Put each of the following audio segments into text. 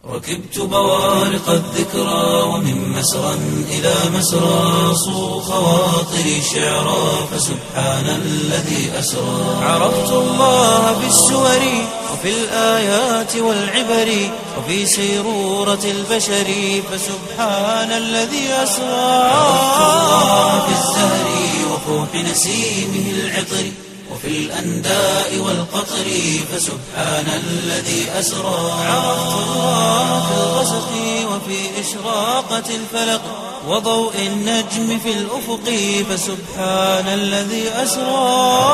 ركبت بوارق الذكرى ومن مسرى إلى مسرى صو خواطري شعرا فسبحان الذي أسرى عرفت الله بالسور وفي الآيات والعبر وفي سيرورة البشر فسبحان الذي أسرى عرفت الله بالزهر وفوح نسيمه العطر وفي الأنداء والقطر فسبحان الذي أسرى عرفت الله في الغسق وفي إشراقة الفلق وضوء النجم في الأفق فسبحان الذي أسرى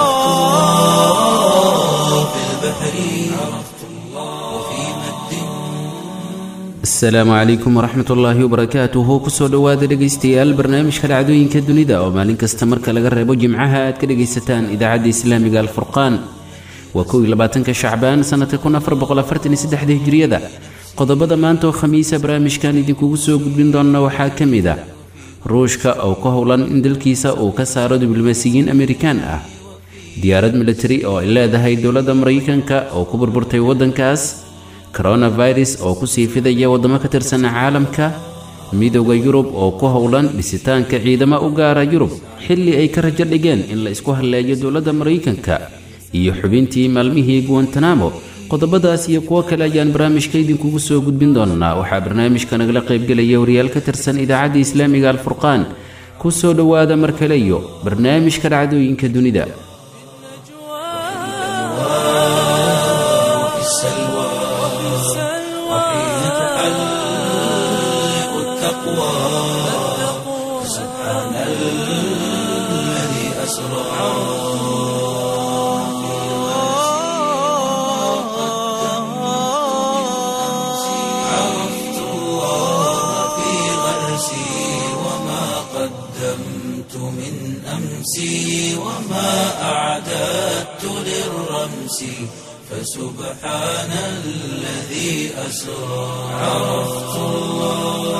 في البحر عرفت الله وفي مد asalaamu calaykum waraxmat ullaahi wabarakaatuhu kusoo dhowaada dhegaystayaal barnaamijka dhacdooyinka dunida oo maalin kasta marka laga reebo jimcaha aad ka dhegaysataan idaacadda islaamiga alfurqaan waa kow iyo labaatanka shacbaan sanadka kun afar boqol afartan iyo saddexda hijriyada qodobada maanta oo khamiisa barnaamijkan idinkugu soo gudbin doona waxaa ka mid a ruushka oo ka howlan in dalkiisa uu ka saaro diblomaasiyiin amerikaan ah diyaarad militari oo ay leedahay dowladda maraykanka oo ku burburtay waddankaas coronavirus oo kusii fidaya waddamo ka tirsan caalamka midowda yurub oo ku howlan dhisitaanka ciidamo u gaara yurub xilli ay ka rajo dhigeen in la isku halleeyo dowladda maraykanka iyo xubintii maalmihii guwantanamo qodobadaas iyo kuwo kale ayaan barnaamijka idinkugu soo gudbin doonaa waxaa barnaamijka nagala qaybgelaya wariyaal ka tirsan idaacadda islaamiga alfurqaan ku soo dhowaada mar kale iyo barnaamijka dhacdooyinka dunida وفي السلوى وحين تحلق التقوى سبحان الذي أسرى عرفت الله في غرسي وما قدمت من أمسي وما أعددت للرمس فسبحان الذي أسرى عرفت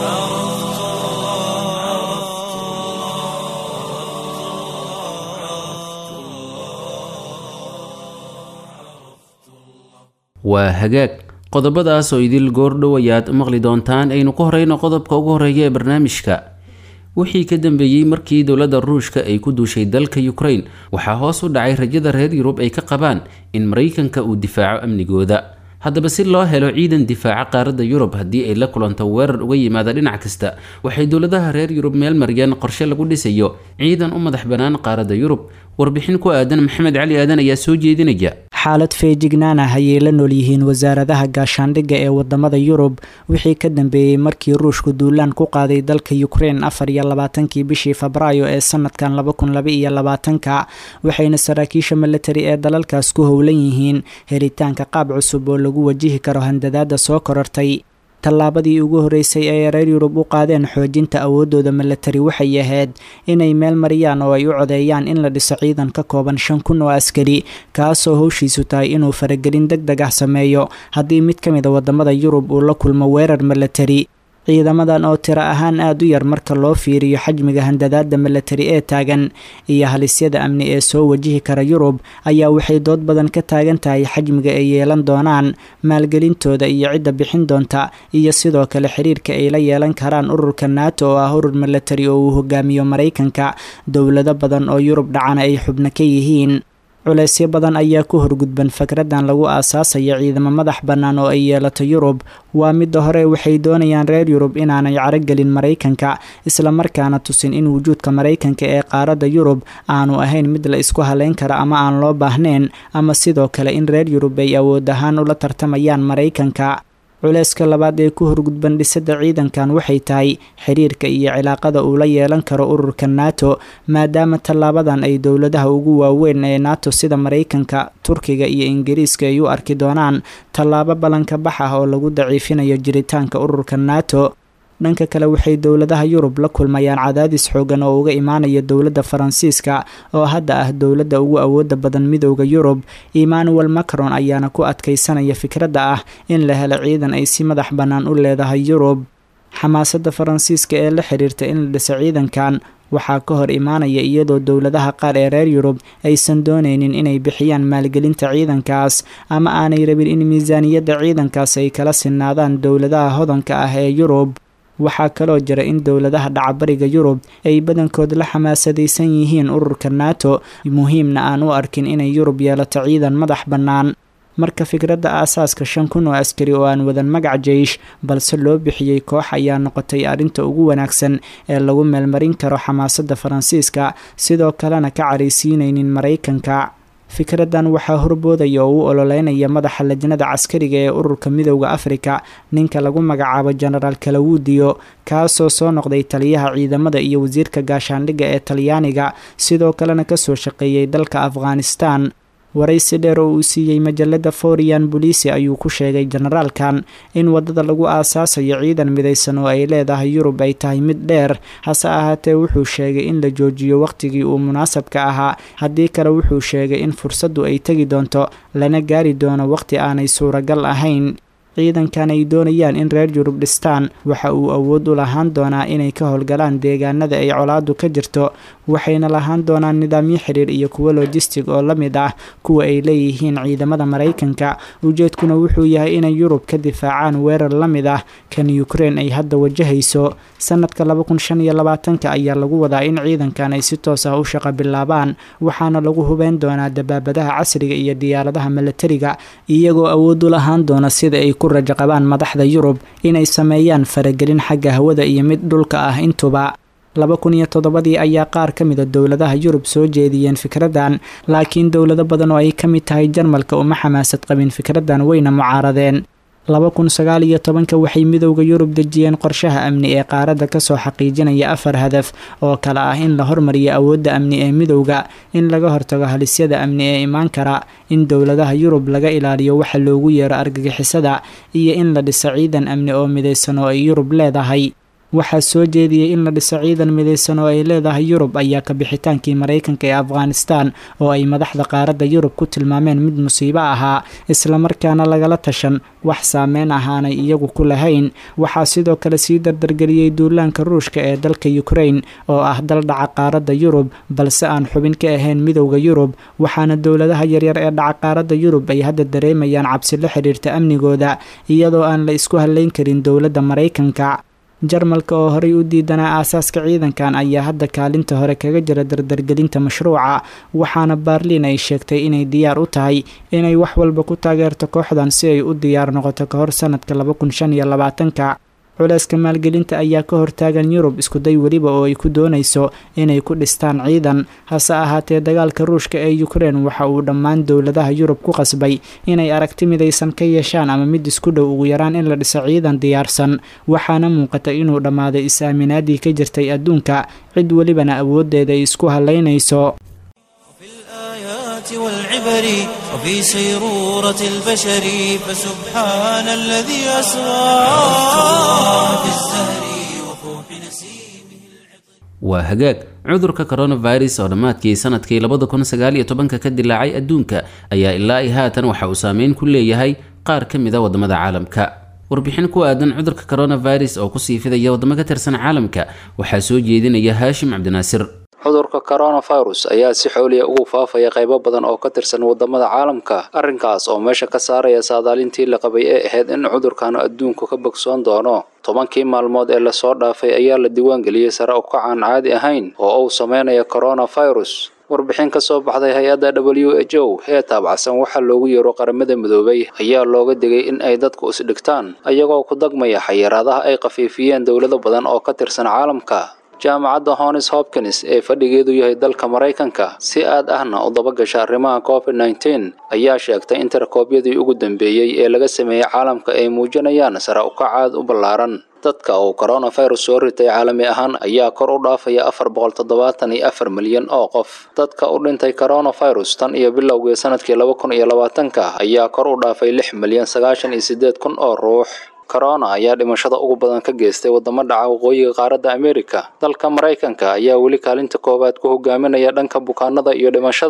waa hagaag qodobadaas oo idil goordhow ayaad maqli doontaan aynu ku horeyno qodobka ugu horeeya ee barnaamijka wixii ka dambeeyey markii dowladda ruushka ay ku duushay dalka ukraine waxaa hoos u dhacay rajada reer yurub ay ka qabaan in maraykanka uu difaaco amnigooda haddaba si loo helo ciidan difaaca qaaradda yurub haddii ay la kulanto weerar uga yimaada dhinac kasta waxay dowladaha reer yurub meel mariyaan qorshe lagu dhisayo ciidan u madax bannaan qaaradda yurub warbixin ku aadan maxamed cali aadan ayaa soo jeedinaya xaalad feejignaan ah ayay la nool yihiin wasaaradaha gaashaandhigga ee wadamada yurub wixii ka dambeeyey markii ruushku duulaan ku qaaday dalka ukraine afar iyo labaatankii bishii febraayo ee sanadkan laba kun laba iyo labaatanka waxayna saraakiisha militari ee dalalkaas ku howlan yihiin helitaanka qaab cusub oo lagu wajihi karo handadaada soo korortay tallaabadii ugu horeysay ee reer yurub u qaadeen xoojinta awoodooda milatari waxay ahayd inay meel mariyaan oo ay u codeeyaan in la dhiso ciidan ka kooban shan kun oo askari kaasoo howshiisu tahay inuu faragelin deg deg ah sameeyo haddii mid ka mid a wadamada yurub uu la kulmo weerar milatari ciidamadan oo tiro ahaan aada u yar marka loo fiiriyo xajmiga handadaada milatari ee taagan iyo halisyada amni ee soo wajihi kara yurub ayaa waxay dood badan ka taagan tahay xajmiga ay yeelan doonaan maalgelintooda iyo cidda bixin doonta iyo sidoo kale xiriirka ay la yeelan karaan ururka nato oo ah urur milatari oo uu hogaamiyo maraykanka dowlado badan oo yurub dhacana ay xubno ka yihiin culeysyo badan ayaa ku horgudban fikradan lagu aasaasayo ciidamo madax bannaan oo ay yeelato yurub waa midda hore waxay doonayaan reer yurub inaanay carogelin maraykanka islamarkaana tusin in wujuudka maraykanka ee qaaradda yurub aanu ahayn mid la isku haleyn kara ama aan loo baahnayn ama sidoo kale in reer yurub ay awood ahaan ula tartamayaan maraykanka culeyska labaad ee ku horgudban dhisidda ciidankan waxay tahay xiriirka iyo cilaaqada uu la yeelan karo ururka nato maadaama tallaabadan ay dowladaha ugu waaweyn ee nato sida maraykanka turkiga iyo ingiriiska ay u arki doonaan tallaabo ballanka bax ah oo lagu daciifinayo jiritaanka ururka nato dhanka kale waxay dowladaha yurub la kulmayaan cadaadis xoogan oo uga imaanaya dowladda faransiiska oo hadda ah dowladda ugu awooda badan midowda yurub emmanuel macron ayaana ku adkeysanaya fikradda ah in la helo ciidan ay si madax bannaan u leedahay yurub xamaasadda faransiiska ee la xiriirta in la dhiso ciidankan waxaa ka hor imaanaya iyadoo dowladaha qaar ee reer yurub aysan doonaynin inay bixiyaan maalgelinta ciidankaas ama aanay rabin in miisaaniyadda ciidankaas ay kala sinaadaan dowladaha hodanka ah ee yurub waxaa kaloo jira in dowladaha dhacbariga yurub ay badankood la xamaasadaysan yihiin ururka nato muhiimna aan u arkin inay yurub yeelato ciidan madax bannaan marka fikradda aasaaska shan kun oo askari oo aan wadan magac jeish balse loo bixiyey koox ayaa noqotay arrinta ugu wanaagsan ee lagu meelmarin karo xamaasadda faransiiska sidoo kalena ka caraysiinaynin maraykanka fikraddan waxaa horboodaya oo u ololeynaya madaxa lajnada caskariga ee ururka midowda afrika ninka lagu magacaabo genaraal kalawudiyo kaasoo soo noqday taliyaha ciidamada iyo wasiirka gaashaandhigga ee talyaaniga sidoo kalena kasoo shaqeeyey dalka afghanistan waraysi dheer oo uu siiyey majalada forian bolisi ayuu ku sheegay generaalkan in wadada lagu aasaasayo ciidan midaysan oo ay leedahay yurub ay tahay mid dheer hase ahaatee wuxuu sheegay in la joojiyo wakhtigii uu munaasabka ahaa haddii kale wuxuu sheegay in fursaddu ay tegi doonto lana gaari doono wakhti aanay suuragal ahayn ciidankan ay doonayaan in reer yurub dhistaan waxa uu awood u lahaan doonaa inay ka howlgalaan deegaanada ay colaadu ka jirto waxayna lahaan doonaan nidaamyo xiriir iyo kuwo lojistig oo la mid ah kuwa ay leeyihiin ciidamada maraykanka ujeedkuna wuxuu yahay inay yurub ka difaacaan weerar la mid ah kan ukrein ay hadda wajahayso sanadka laba kun shan iyo labaatanka ayaa lagu wadaa in ciidankan ay si toos ah u shaqo bilaabaan waxaana lagu hubeyn doonaa dabaabadaha casriga iyo diyaaradaha milatariga iyagoo awood u lahaan doona sida ay ku rajo qabaan madaxda yurub inay sameeyaan faragelin xagga hawada iyo mid dhulka ah intuba laba kun iyo toddobadii ayaa qaar ka mida dowladaha yurub soo jeediyeen fikraddan laakiin dowlado badan oo ay ka mid tahay jarmalka uma xamaasad qabin fikraddan wayna mucaaradeen laba kun sagaal iyo tobanka waxay midowda yurub dejiyeen qorshaha amni ee qaaradda kasoo xaqiijinaya afar hadaf oo kale ah in la hormariyo awoodda amni ee midowda in laga hortago halisyada amni ee imaan kara in dowladaha yurub laga ilaaliyo waxa loogu yeero argagixisada iyo in la dhiso ciidan amni oo midaysan oo ay yurub leedahay waxaa soo jeediyey in la dhiso ciidan midaysan oo ay leedahay yurub ayaa ka bixitaankii maraykanka ee afghanistan oo ay madaxda qaaradda yurub ku tilmaameen mid musiibo ahaa islamarkaana lagala tashan wax saameyn ahaanay iyagu ku lahayn waxaa sidoo kale sii dardargeliyey duulaanka ruushka ee dalka ukrain oo ah dal dhaca qaaradda yurub balse aan xubin ka ahayn midowda yurub waxaana dowladaha yaryar ee dhaca qaaradda yurub ay hadda dareemayaan cabsi la xidhiirta amnigooda iyadoo aan la isku halayn karin dowladda maraykanka jarmalka oo horey u diidanaa aasaaska ciidankan ayaa hadda kaalinta hore kaga jira dardargelinta mashruuca waxaana baarliin ay sheegtay inay diyaar u tahay inay wax walba ku taageerto kooxdan si ay u diyaar noqoto ka hor sanadka laba kun shan iyo labaatanka culeyska maalgelinta ayaa ka hortaagan yurub iskuday weliba oo ay ku doonayso inay ku dhistaan ciidan hase ahaatee dagaalka ruushka ee ukrein waxa uu dhammaan dowladaha yurub ku qasbay inay aragti midaysan ka yeeshaan ama mid isku dhow ugu yaraan in la dhiso ciidan diyaarsan waxaana muuqata inuu dhammaaday is-aaminaadii ka jirtay adduunka cid welibana awooddeeda ay isku halaynayso والعبر وفي سيرورة البشر فسبحان الذي أسرى في الزهر وفوح نسيمه waa hagaag cudurka coronavirus oo dhammaadkii sanadkii labada kun sagaal iyo tobanka ka dilaacay adduunka ayaa ilaa i haatan waxa uu saameyn ku leeyahay qaar ka mid a wadamada caalamka warbixin ku aadan cudurka coronavirus oo kusii fidaya wadamo ka tirsan caalamka waxaa soo jeedinaya haashim cabdinaasir cudurka coronavirus ayaa si xooliya ugu faafaya qaybo badan oo ka tirsan wadamada caalamka arrinkaas oo meesha ka saaraya saadaalintii la qabay ee ahayd in cudurkan adduunku ka bogsoon doono tobankii maalmood ee lasoo dhaafay ayaa la diiwaangeliyey sare u kacaan caadi ahayn oo uu sameynaya coronavirus warbixin ka soo baxday hay-adda w h o ee taabacsan waxaa loogu yeero qaramada midoobay ayaa looga digay in ay dadku isdhigtaan ayagoo ku dagmaya xayiraadaha ay khafiifiyeen dowlado badan oo ka tirsan caalamka jaamacadda honis hopkins ee fadhigeedu yahay dalka maraykanka si aad ahna u dabagasha arrimaha covid nteen ayaa sheegtay in tirakoobyadii ugu dambeeyey ee laga sameeyey caalamka ay muujinayaan sare ukacaad u ballaaran dadka uu coronavirus soo ritay caalami ahaan ayaa kor u dhaafaya afar boqol toddobaatan iyo afar milyan oo qof dadka u dhintay coronavirus tan iyo bilowgii sanadkii laba kun iyo labaatanka ayaa kor u dhaafay lix milyan sagaashan iyo siddeed kun oo ruux corona ayaa dhimashada ugu badan ka geystay wadamo dhaca waqooyiga qaaradda amerika dalka maraykanka ayaa weli kaalinta koowaad ku hogaaminaya dhanka bukaanada iyo dhimashada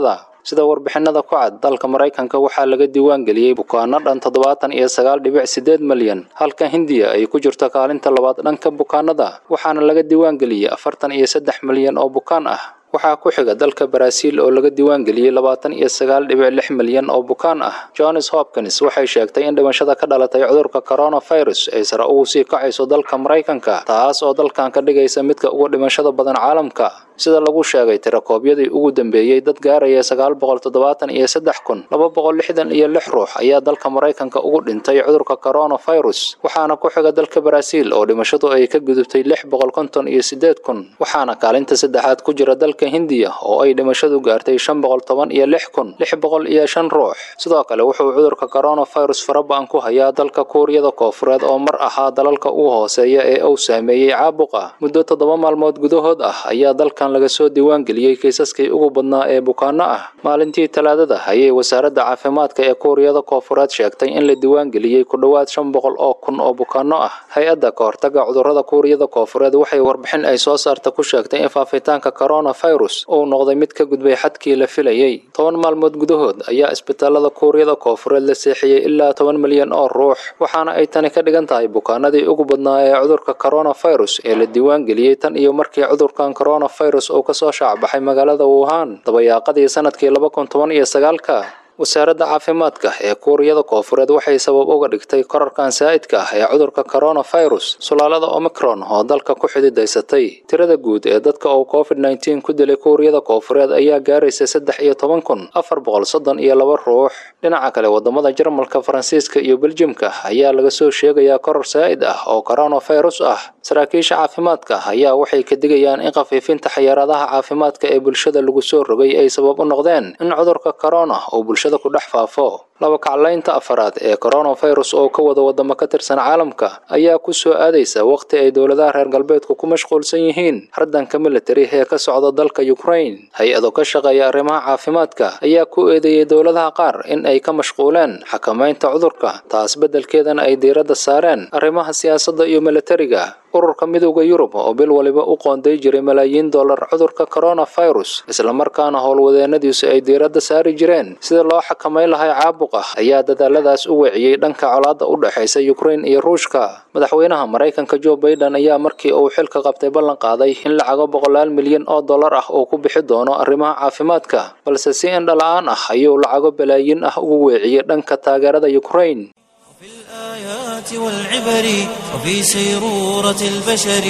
sida warbixinada ku cad dalka maraykanka waxaa laga diiwaan geliyey bukaano dhan toddobaatan iyo sagaal dhibic sideed malyan halka hindiya ay ku jirto kaalinta labaad dhanka bukaanada waxaana laga diiwaan geliyey afartan iyo saddex malyan oo bukaan ah waxaa ku xiga dalka baraaziil oo laga diiwaan geliyey labaatan iyo sagaal dhibic lix milyan oo bukaan ah johns hopkins waxay sheegtay in dhimashada ka dhalatay cudurka coronavirus ay sare ugu sii kacayso dalka maraykanka taas oo dalkan ka dhigaysa midka ugu dhimashada badan caalamka sida lagu sheegay tirakoobyadii ugu dambeeyey dad gaaraya sagaal boqol toddobaatan iyo saddex kun laba boqol lixdan iyo lix ruux ayaa dalka maraykanka ugu dhintay cudurka coronavirus waxaana ku xiga dalka baraaziil oo dhimashadu ay ka gudubtay lix boqol konton iyo sideed kun waxaana kaalinta saddexaad ku jira dalka hindiya oo ay dhimashadu gaartay shan boqol toban iyo lix kun lix boqol iyo shan ruux sidoo kale wuxuu cudurka coronavirus faraba'an ku hayaa dalka kuuriyada koofureed oo mar ahaa dalalka ugu hooseeya ee uu saameeyey caabuqa muddo toddoba maalmood gudahood ah ayaa dalkan laga soo diiwaan geliyey kiisaskii ugu badnaa ee bukaano ah maalintii talaadada ayay wasaaradda caafimaadka ee kuuriyada koofureed sheegtay in la diiwaan geliyey ku dhowaad shan boqol oo kun oo bukaano ah hay-adda kahortaga cudurrada kuuriyada koofureed waxay warbixin ay soo saarta ku sheegtay in faafitaanka coronavirus uu noqday mid ka gudbay xadkii la filayey toban maalmood gudahood ayaa isbitaalada kuuriyada koofureed la seexiyey ilaa toban milyan oo ruux waxaana ay tani ka dhigan tahay bukaanadii ugu badnaa ee cudurka coronavirus ee la diiwaan geliyey tan iyo markii cudurkan coronavirus uu kasoo shaacbaxay magaalada wuhan dabayaaqadii sanadkii laba kun toban iyo sagaalka wasaaradda caafimaadka ee kuuriyada koofureed waxay sabab uga dhigtay korarkan saa'idka ah ee cudurka coronavirus sulaalada omicron oo dalka ku xididaysatay tirada guud ee dadka uu covid nneteen ku dilay kuuriyada koofureed ayaa gaaraysa saddex iyo toban kun afar boqol soddon iyo laba ruux dhinaca kale wadamada jarmalka faransiiska iyo beljimka ayaa laga soo sheegayaa koror saa'id ah oo coronavirus ah saraakiisha caafimaadka ayaa waxay ka digayaan in khafiifinta xayiraadaha caafimaadka ee bulshada lagu soo rogay ay sabab u noqdeen in cudurka corona uu bulshada ku dhex faafo laba kaclaynta afaraad ee coronavirus oo ka wada wadamo ka tirsan caalamka ayaa ku soo aadaysa waqti ay dowladaha reer galbeedku ku mashquulsan yihiin hardanka militari ee ka socda dalka ukraine hay-ado ka shaqeeya arrimaha caafimaadka ayaa ku eedeeyey dowladaha qaar in ay ka mashquuleen xakamaynta cudurka taas beddelkeedana ay diiradda saareen arrimaha siyaasadda iyo militariga ururka midowda yurub oo bil waliba u qoonday jiray malaayiin dollar cudurka coronavirus islamarkaana howlwadeenadiisu ay diiradda saari jireen sida loo xakamayn lahay caabuqa ayaa dadaaladaas u weeciyey dhanka colaadda u dhexaysa ukraine iyo ruushka madaxweynaha maraykanka joe baiden ayaa markii uu xilka qabtay ballan qaaday in lacago boqolaal milyan oo dollar ah uu ku bixi doono arrimaha caafimaadka balse si indhala-aan ah ayuu lacago balaayiin ah ugu weeciyey dhanka taageerada ukraine في الآيات والعبر وفي سيرورة البشر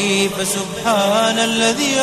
فسبحان الذي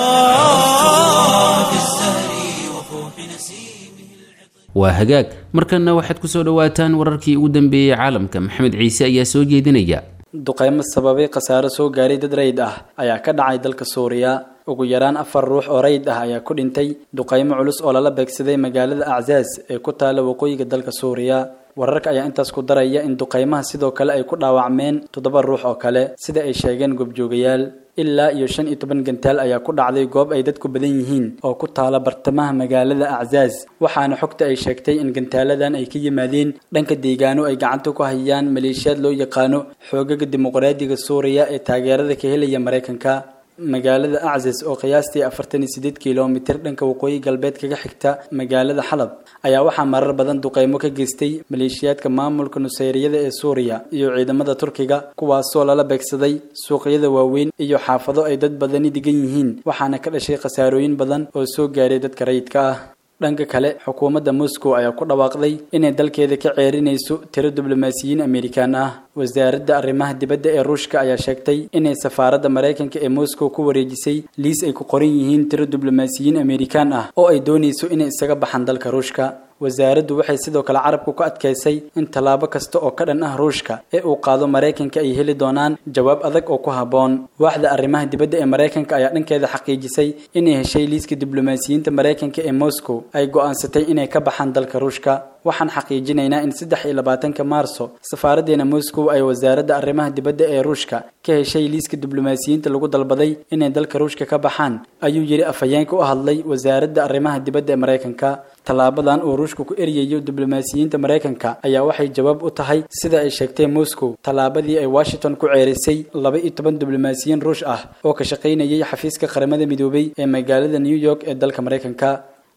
أسرى في الزهر وفوح نسيمه waa hagaag markanna waxaad ku soo dhowaataan wararkii ugu dambeeyey caalamka maxamed ciise ayaa soo jeedinaya duqeymo sababay khasaare soo gaaray dad rayid ah ayaa ka dhacay dalka suuriya ugu yaraan afar ruux oo rayid ah ayaa ku dhintay duqeymo culus oo lala beegsaday magaalada aczaas ee ku taala waqooyiga dalka suuriya wararka ayaa intaas ku daraya in duqeymaha sidoo kale ay ku dhaawacmeen toddoba ruux oo kale sida ay sheegeen goobjoogayaal ilaa iyo shan iyo toban gantaal ayaa ku dhacday goob ay dadku badan yihiin oo ku taala bartamaha magaalada aczaaz waxaana xogta ay sheegtay in gantaaladan ay ka yimaadeen dhanka deegaano ay gacanta ku hayaan maleeshiyaad loo yaqaano xoogaga dimuqraadiga suuriya ee taageerada ka helaya maraykanka magaalada aczas oo qiyaastii afartan iyo sideed kilomitir dhanka waqooyi galbeed kaga xigta magaalada xalab ayaa waxaa marar badan duqeymo ka geystay maleeshiyaadka maamulka nuseyriyada ee suuriya iyo ciidamada turkiga kuwaasoo lala beegsaday suuqyada waaweyn iyo xaafado ay dad badani degan yihiin waxaana ka dhashay khasaarooyin badan oo soo gaaray dadka rayidka ah dhanka kale xukuumadda moscow ayaa ku dhawaaqday inay dalkeeda ka ceerinayso tiro diblomaasiyiin amerikaan ah wasaaradda arrimaha dibadda ee ruushka ayaa sheegtay inay safaaradda maraykanka ee moscow ku wareejisay liis ay ku qoran yihiin tiro diblomaasiyiin amerikaan ah oo ay doonayso inay isaga baxaan dalka ruushka wasaaraddu waxay sidoo kale carabku ku adkaysay in tallaabo kasta oo ka dhan ah ruushka ee uu qaado maraykanka ay heli doonaan jawaab adag oo ku habboon waaxda arrimaha dibadda ee maraykanka ayaa dhankeeda xaqiijisay inay heshay liiska diblomaasiyiinta maraykanka ee moscow ay go'aansatay inay ka baxaan dalka ruushka waxaan xaqiijinaynaa in saddex iyo labaatanka maarso safaaraddeena moscow ay wasaaradda arrimaha dibadda ee ruushka ka heshay liiska diblomaasiyiinta lagu dalbaday inay dalka ruushka ka baxaan ayuu yidhi afhayeenka u hadlay wasaaradda arrimaha dibadda ee maraykanka tallaabadan uu ruushka ku eryayo diblomaasiyiinta maraykanka ayaa waxay jawaab u tahay sida ay sheegtay moscow tallaabadii ay washington ku ceerisay laba iyo toban diblomaasiyiin ruush ah oo ka shaqaynayay xafiiska qaramada midoobay ee magaalada new york ee dalka maraykanka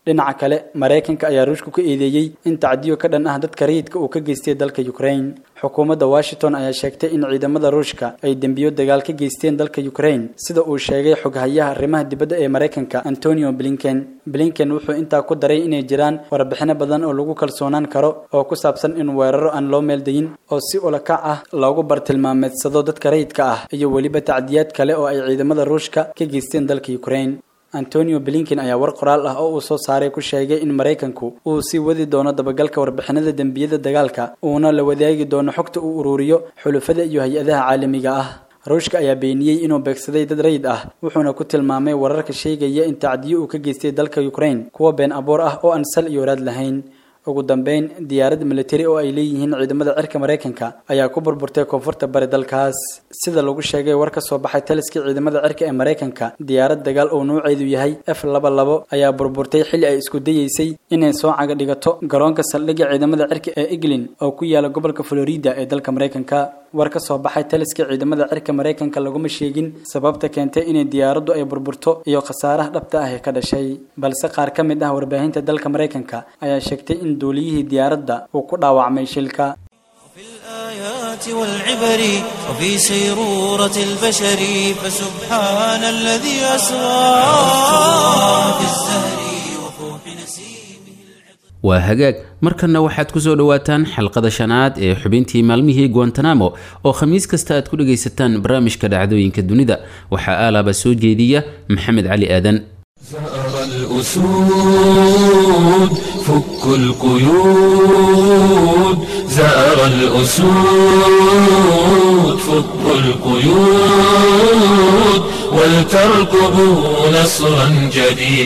dhinaca kale maraykanka ayaa ruushku ka eedeeyey in tacdiyo ka dhan ah dadka rayidka uu ka geystay dalka ukraine xukuumadda washington ayaa sheegtay in ciidamada ruushka ay dembiyo dagaal ka geysteen dalka ukraine sida uu sheegay xoghayaha arrimaha dibadda ee maraykanka antonio blinken blinken wuxuu intaa ku daray inay jiraan warbixino badan oo lagu kalsoonaan karo oo ku saabsan in weeraro aan loo meeldayin oo si ulakac ah loogu bartilmaameedsado dadka rayidka ah iyo weliba tacdiyaad kale oo ay ciidamada ruushka ka geysteen dalka ukraine antonio blinken ayaa war qoraal ah oo uu soo saaray ku sheegay in maraykanku uu sii wadi doono dabagalka warbixinada dembiyada dagaalka uuna la wadaagi doono xogta uu ururiyo xulufada iyo hay-adaha caalamiga ah ruushka ayaa beeniyey inuu beegsaday dad rayid ah wuxuuna ku tilmaamay wararka sheegaya in tacdiyo uu ka geystay dalka ukraine kuwa been abuur ah oo aan sal iyo waraad lahayn ugu dambeyn diyaarad militari oo ay leeyihiin ciidamada cirka maraykanka ayaa ku burburtay koonfurta bari dalkaas sida lagu sheegay war ka soo baxay taliskii ciidamada cirka ee maraykanka diyaarad dagaal oo nuuceedu yahay f laba labo ayaa burburtay xilli ay isku dayeysay inay soo caga dhigato garoonka saldhigga ciidamada cirka ee eglin oo ku yaala gobolka florida ee dalka maraykanka war ka soo baxay taliska ciidamada cirka maraykanka laguma sheegin sababta keentay inay diyaaraddu ay burburto iyo khasaaraha dhabta ah ee ka dhashay balse qaar ka mid ah warbaahinta dalka maraykanka ayaa sheegtay in duuliyihii diyaaradda uu ku dhaawacmay shilka في الآيات والعبر وفي سيرورة البشر فسبحان الذي أسرى في الزهر وفوح نسيمه waa hagaag markanna waxaad ku soo dhowaataan xalqada shanaad ee xubintii maalmihii guantanamo oo khamiis kasta aad ku dhagaysataan barnaamijka dhacdooyinka dunida waxaa aalaaba soo jeediya maxamed cali aadan زهر الأسود فك القيود زهر الأسود فك القيود ولتركبوا نصرا جديد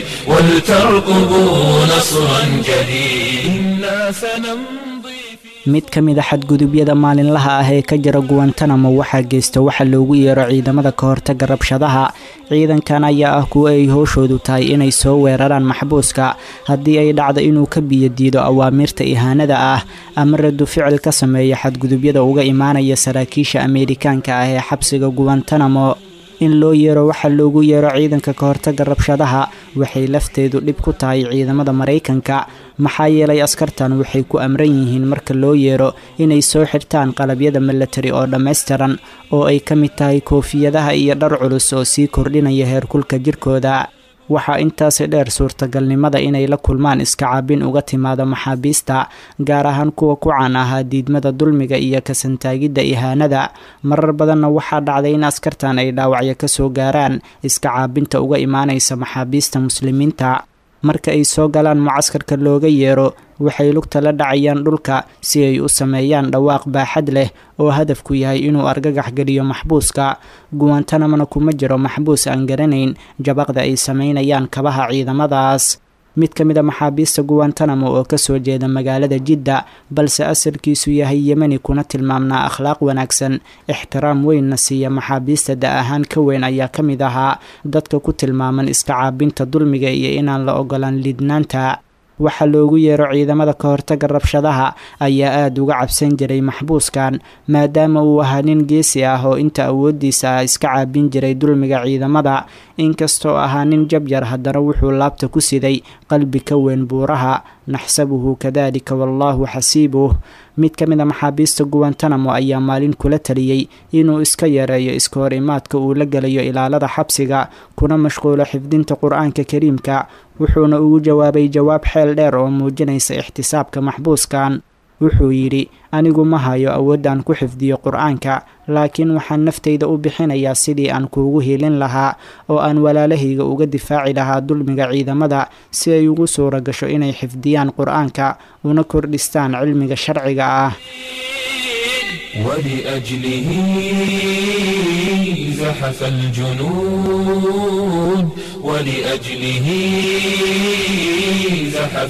ولتركبوا نصرا جديد إنا سنمضي في mid ka mid a xadgudubyada maalinlaha ah ee ka jira guwantanamo waxaa geysta waxa loogu yeero ciidamada ka hortaga rabshadaha ciidankan ayaa ah kuwo ay howshoodu tahay inay soo weeraraan maxbuuska haddii ay dhacdo inuu ka biyo diido awaamiirta ihaanada ah ama radu ficil ka sameeya xadgudubyada uga imaanaya saraakiisha ameerikaanka ah ee xabsiga guwantanamo in loo yeero waxaa loogu yeero ciidanka ka hortaga rabshadaha waxay lafteedu dhib ku tahay ciidamada maraykanka maxaa yeelay askartan waxay ku amran yihiin marka loo yeero inay soo xirtaan qalabyada milatari oo dhammaystiran oo ay ka mid tahay koofiyadaha iyo dhar culus oo sii kordhinaya heerkulka jirkooda waxaa intaasi dheer suurtagalnimada inay la kulmaan iska caabin uga timaado maxaabiista gaar ahaan kuwa ku caan ahaa diidmada dulmiga iyo kasantaagidda ihaanada marar badanna waxaa dhacday in askartan ay dhaawacyo kasoo gaaraan iska caabinta uga imaanaysa maxaabiista muslimiinta marka ay soo galaan mucaskarka looga yeero waxay lugta la dhacayaan dhulka si ay u sameeyaan dhawaaq baaxad leh oo hadafku yahay inuu argagax geliyo maxbuuska guwantanamona kuma jiro maxbuus aan garanayn jabaqda ay sameynayaan kabaha ciidamadaas mid ka mid a maxaabiista guwantanamo oo kasoo jeeda magaalada jidda balse asalkiisu yahay yemeni kuna tilmaamnaa akhlaaq wanaagsan ixtiraam weynna siiya maxaabiista da ahaan ka weyn ayaa ka mid ahaa dadka ku tilmaaman iska caabinta dulmiga iyo inaan la ogolaan lidnaanta waxaa loogu yeero ciidamada ka hortaga rabshadaha ayaa aada uga cabsan jiray maxbuuskan maadaama uu ahaa nin geesi ah oo inta awoodiisa ah iska caabin jiray dulmiga ciidamada inkastoo ahaa nin jabyar haddana wuxuu laabta ku siday qalbi ka weyn buuraha naxsabuhu kadalika wallaahu xasiibuh mid ka mid a maxaabiista guwantanamo ayaa maalin kula taliyey inuu iska yareeyo iska hor imaadka uu la gelayo ilaalada xabsiga kuna mashquulo xifdinta qur-aanka kariimka wuxuuna ugu jawaabay jawaab xeel dheer oo muujinaysa ixtisaabka maxbuuskan wuxuu yidhi anigu ma hayo awood aan ku xifdiyo qur-aanka laakiin waxaan naftayda u bixinayaa sidii aan kuugu hiilin lahaa oo aan walaalahayga uga difaaci lahaa dulmiga ciidamada si ay ugu suura gasho inay xifdiyaan qur-aanka una kordhistaan cilmiga sharciga ah ولأجله زحف الجنود ولأجله زحف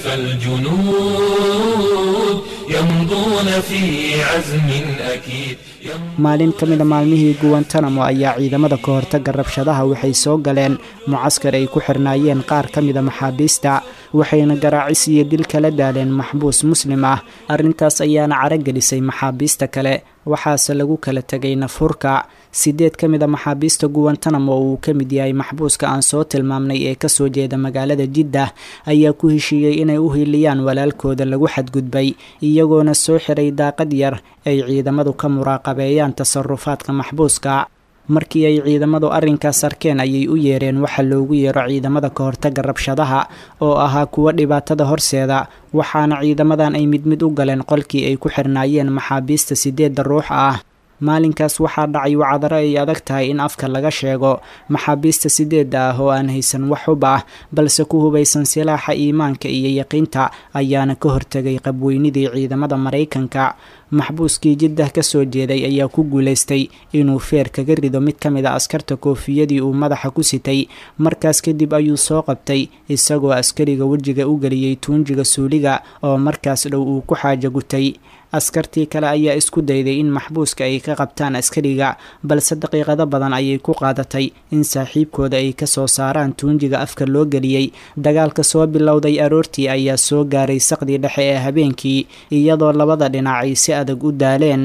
الجنود يمضون في عزم أكيد maalin ka mid a maalmihii guwantanamo ayaa ciidamada ka hortaga rabshadaha waxay soo galeen mucaskar ay ku xirnaayeen qaar ka mida maxaabiista waxayna garaacis iyo dil kala daaleen maxbuus muslim ah arrintaas ayaana caragelisay maxaabiista kale waxaase lagu kala tegay nafhurka sideed ka mid a maxaabiista guwantanamo oo uu ka mid yahay maxbuuska aan soo tilmaamnay ee kasoo jeeda magaalada jiddah ayaa ku heshiiyey inay u hiiliyaan walaalkooda lagu xadgudbay iyagoona soo xiray daaqad yar ay ciidamadu ka muraaqabeeyaan tasarufaadka maxbuuska markii ay ciidamadu arrinkaas arkeen ayay u yeereen waxa loogu yeero ciidamada ka hortaga rabshadaha oo ahaa kuwa dhibaatada horseeda waxaana ciidamadan ay mid mid u galeen qolkii ay ku xirnaayeen maxaabiista sideedda ruux ah maalinkaas waxaa dhacay wacdaro ay adag tahay in afka laga sheego maxaabiista sideedda ah oo aan haysan wax hub ah balse ku hubaysan silaaxa iimaanka iyo yaqiinta ayaana ka hortegay qabweynidii ciidamada maraykanka maxbuuskii jiddah ka soo jeeday ayaa ku guulaystay inuu feer kaga rido mid ka mid a askarta koofiyadii uu madaxa ku sitay markaas kadib ayuu soo qabtay isagoo askariga wejiga u geliyey tuunjiga suuliga oo markaas dhow uu ku xaaja gutay askartii kale ayaa isku dayday in maxbuuska ay ka qabtaan askariga balse daqiiqado badan ayay ku qaadatay in saaxiibkooda ay ka soo saaraan tuunjiga afka loo geliyey dagaalka soo bilowday aroortii ayaa soo gaaray saqdii dhexe ee habeenkii iyadoo labada dhinac ay si adag u daaleen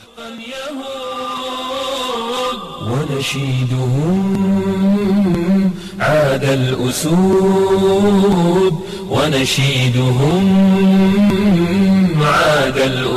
ونشيدهم عاد الأسود ونشيدهم عاد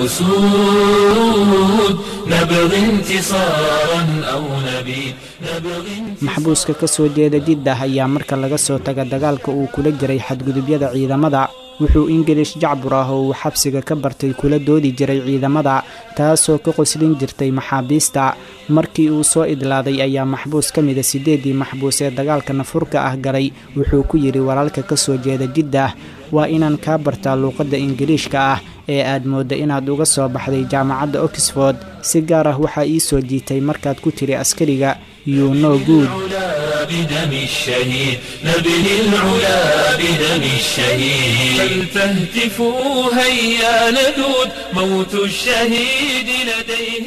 الأسود نبغي انتصارا أو نبيد نبغي maxbuuska ka soo jeeda jiddah ayaa marka laga soo taga dagaalka uu kula jiray xadgudubyada ciidamada wuxuu ingilish jacbur ah oo uu xabsiga ka bartay kula doodi jiray ciidamada taasoo ka qoslin jirtay maxaabiista markii uu soo idlaaday ayaa maxbuus ka mida sideedii maxbuus ee dagaalka nafurka ah galay wuxuu ku yidhi walaalka ka soo jeeda jiddah waa inaan kaa bartaa luuqadda ingiliishka ah ee aad moodda inaad uga soo baxday jaamacadda oxford si gaar ah waxaa ii soo jiitay markaad ku tiri askariga you know good العلا بدم الشهيد نبني العلا بدم الشهيد فلتهتفوا هيا ندود موت الشهيد لديه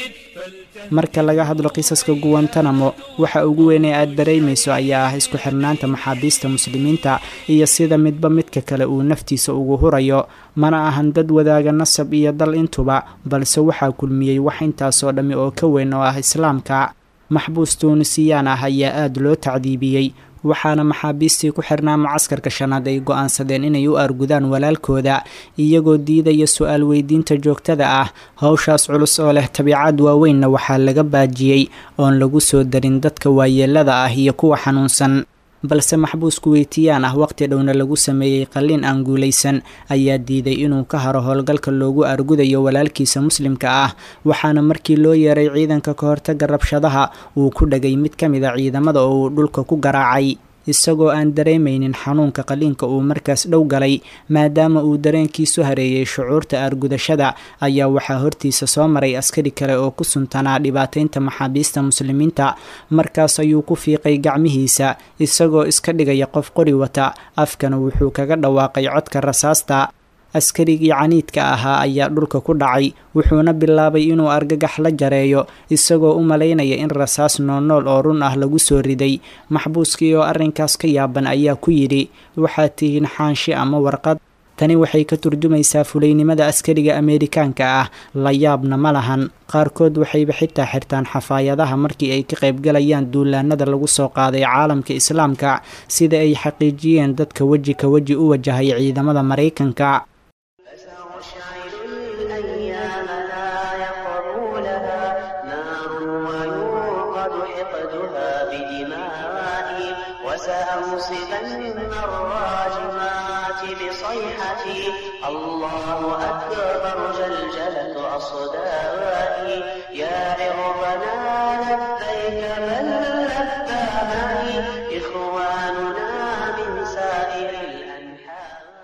marka laga hadlo qisaska guwantanamo waxa ugu weyn ee aad dareemayso ayaa ah isku xirnaanta maxaabiista muslimiinta iyo sida midba midka kale uu naftiisa ugu hurayo mana ahan dad wadaaga nasab iyo dal intuba balse waxaa kulmiyey wax intaasoo dhammi oo ka weyn oo ah islaamka maxbuus tuunisiyaan ah ayaa aada loo tacdiibiyey waxaana maxaabiistii ku xirnaa mucaskarka shanaad ay go-aansadeen inay u argudaan walaalkooda iyagoo diidaya su-aal weydiinta joogtada ah howshaas culus oo leh tabiicad waaweynna waxaa laga baajiyey oon lagu soo darin dadka waayeelada ah iyo kuwa xanuunsan balse maxbuus kuweytiyaan ah waqti dhowna lagu sameeyey qalliin aan guulaysan ayaa diiday inuu ka haro howlgalka loogu argudayo walaalkiisa muslimka ah waxaana markii loo yeeray ciidanka ka hortaga rabshadaha uu ku dhagay mid ka mid a ciidamada oo uu dhulka ku garaacay isagoo aan dareemaynin xanuunka qaliinka uu markaas dhow galay maadaama uu dareenkiisu hareeyey shucuurta aargudashada ayaa waxaa hortiisa soo maray askari kale oo ku suntanaa dhibaataynta maxaabiista muslimiinta markaas ayuu ku fiiqay gacmihiisa isagoo iska dhigaya qof qori wata afkana wuxuu kaga dhawaaqay codka rasaasta askarigii caniidka ahaa ayaa dhulka ku dhacay wuxuuna bilaabay inuu argagax la jareeyo isagoo u malaynaya in rasaas noolnool oo run ah lagu soo riday maxbuuskii oo arrinkaas ka yaaban ayaa ku yidhi waxaad tihiin xaanshi ama warqad tani waxay ka turjumaysaa fulaynimada askariga ameerikaanka ah la yaabna ma lahan qaarkood waxayba xitaa xirtaan xafaayadaha markii ay ka qaybgalayaan duulaanada lagu soo qaaday caalamka islaamka sida ay xaqiijiyeen dadka weji ka weji u wajahay ciidamada maraykanka فسأشعل الأيام لا يقرونها نار ويوقد حقدها بدمائي وسأنصبن الراجمات بصيحتي الله أكبر جلجلة أصدائي يا عربنا لبيك من لبى معي إخواننا من سائر الأنحاء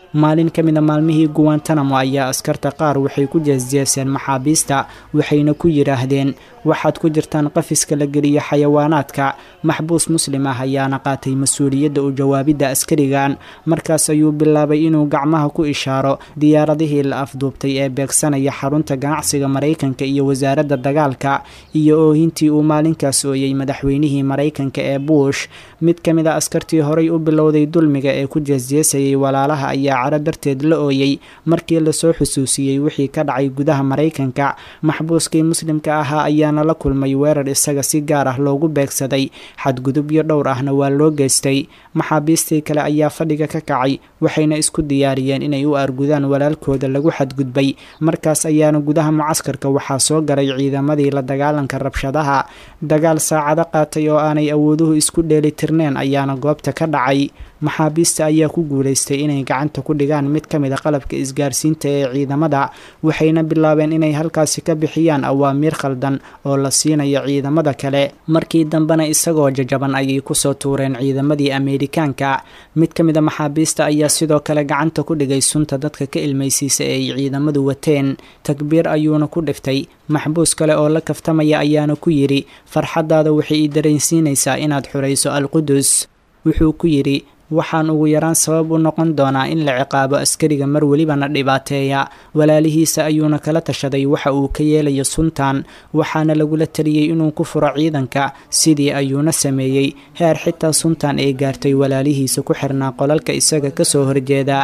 maalin ka mida maalmihii guwantanamo ayaa askarta qaar waxay ku jeesjeeseen maxaabiista waxayna ku yidhaahdeen waxaad ku jirtaan qafiska la geliyo xayawaanaadka maxbuus muslim ah ayaana qaatay mas-uuliyadda u jawaabidda askarigan markaas ayuu bilaabay inuu gacmaha ku ishaaro diyaaradihii la afduubtay ee beegsanaya xarunta ganacsiga maraykanka iyo wasaaradda dagaalka iyo oohintii uu maalinkaas ooyey madaxweynihii maraykanka ee buush mid ka mid a askartii horay u bilowday dulmiga ee ku jeesjeesayay walaalaha ayaa caro darteed la ooyey markii lasoo xusuusiyey wixii ka dhacay gudaha maraykanka maxbuuskii muslimka ahaa ayaana la kulmay weerar isaga si gaar ah loogu beegsaday xadgudubyo dhowr ahna waa loo geystay maxaabiistii kale ayaa fadhiga ka kacay waxayna isku diyaariyeen inay u argudaan walaalkooda lagu xadgudbay markaas ayaana gudaha mucaskarka waxaa soo galay ciidamadii la dagaalanka rabshadaha dagaal saacado qaatay oo aanay awooduhu isku dheelitirneen ayaana goobta ka dhacay maxaabiista ayaa ku guulaystay inay gacanta ku dhigaan mid ka mid a qalabka isgaarsiinta ee ciidamada waxayna bilaabeen inay halkaasi ka bixiyaan awaamiir khaldan oo la siinayo ciidamada kale markii dambena isagoo jajaban ayay kusoo tuureen ciidamadii ameerikaanka mid ka mid a maxaabiista ayaa sidoo kale gacanta ku dhigay sunta dadka ka ilmaysiisa ee ay ciidamadu wateen takbiir ayuuna ku dhiftay maxbuus kale oo la kaftamaya ayaana ku yidhi farxaddaada waxay ii dareensiinaysaa inaad xurayso alqudus wuxuu ku yidhi waxaan ugu yaraan sabab u noqon doonaa in la ciqaabo askariga mar welibana dhibaateeya walaalihiisa ayuuna kala tashaday waxa uu ka yeelayo suntan waxaana lagula taliyey inuu ku furo ciidanka sidii ayuuna sameeyey heer xitaa suntan ay gaartay walaalihiisa ku xirnaa qolalka isaga kasoo horjeeda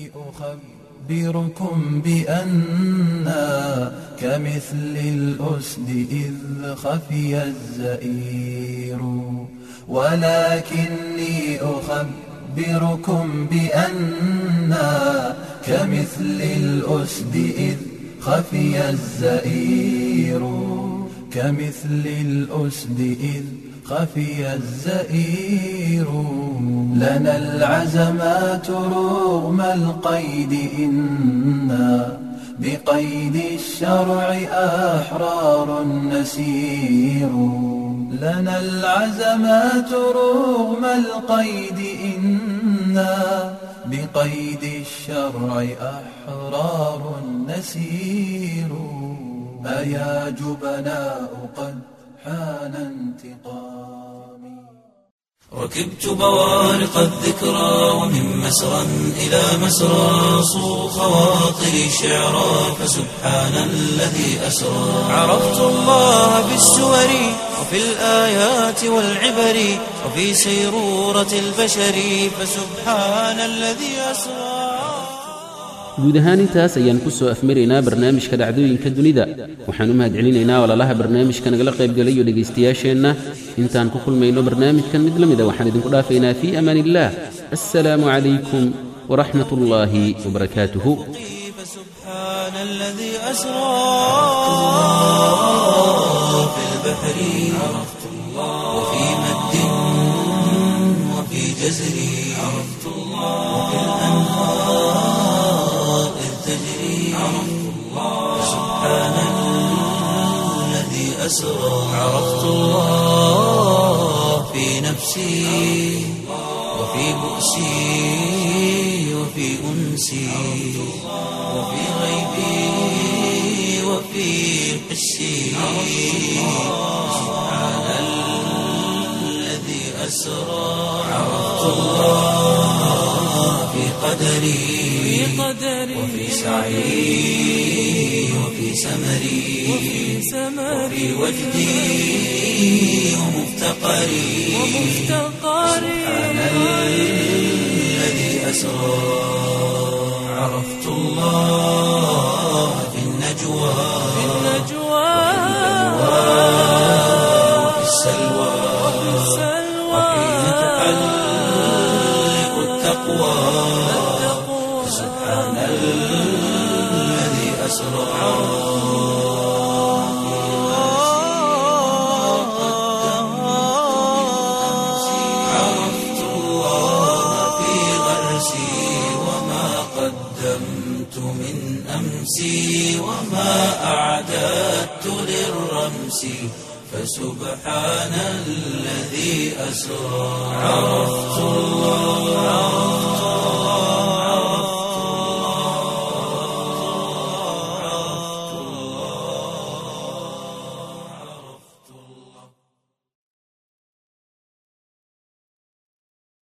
أخبركم بأننا كمثل الأسد إذ خفي الزئير ولكني أخبركم بأننا كمثل الأسد إذ خفي الزئير كمثل الأسد إذ خفي الزئير لنا العزمات رغم القيد إنا بقيد الشرع أحرار نسير لنا العزمات رغم القيد إنا بقيد الشرع أحرار نسير أيا جبناء قد حان انتقامي ركبت بوارق الذكرى ومن مسرى إلى مسرى صو خواطري شعرا فسبحان الذي أسرى عرفت الله بالسور وفي الآيات والعبر وفي سيرورة البشر فسبحان الذي أسرى guud ahaan intaas ayaan ku soo afmaraynaa barnaamijka dhacdooyinka dunida waxaan u mahadcelinaynaa walaalaha barnaamijka nagala qaybgalayo dhegaystayaasheenna intaan ku kulmayno barnaamijkan mid la mida waxaan idinku dhaafaynaa fii amaan illaah assalaamu calaykum waraxmat ullaahi wabarakaatuhu فسبحان الذي أسرى في البحر عرفت الله وفي مد وفي جزر عرفت الله وفي الأنهار إذ تجري عرفت الله سبحان الذي أسرى عرفت الله في نفسي وفي بؤسي وفي أنسي وفي غيبي وفي حسي سبحان الذي أسرى عرفت الله في قدري وفي سعي وفي سمري وفي وجدي ومفتقري سبحان الذي أسرى عرفت الله في النجوى وفي السلوى وحين تحلق التقوى سبحان الذي أسرى عرفت الله في غرسي وما قدمت من أمسي وما أعددت للرمس فسبحان الذي أسرى عرفت الله